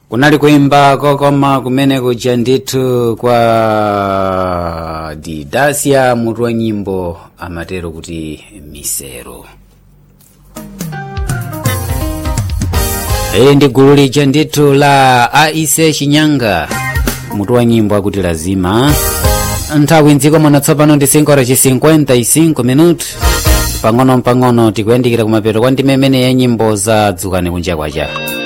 kunali kuimba kokoma kumene kuja ndithu kwa didasia mutu wa nyimbo amatero kuti misero iyi ndi gulu lija ndithu la aise chinyanga mutu wa nyimbo akuti lazima nthawi mdziko muno tsopano ndi 5 ora ci 55 minuti pang'ono mpang'ono tikuyandikira kumapeto kwa ndime imene ya nyimbo za dzukani kunja kwacha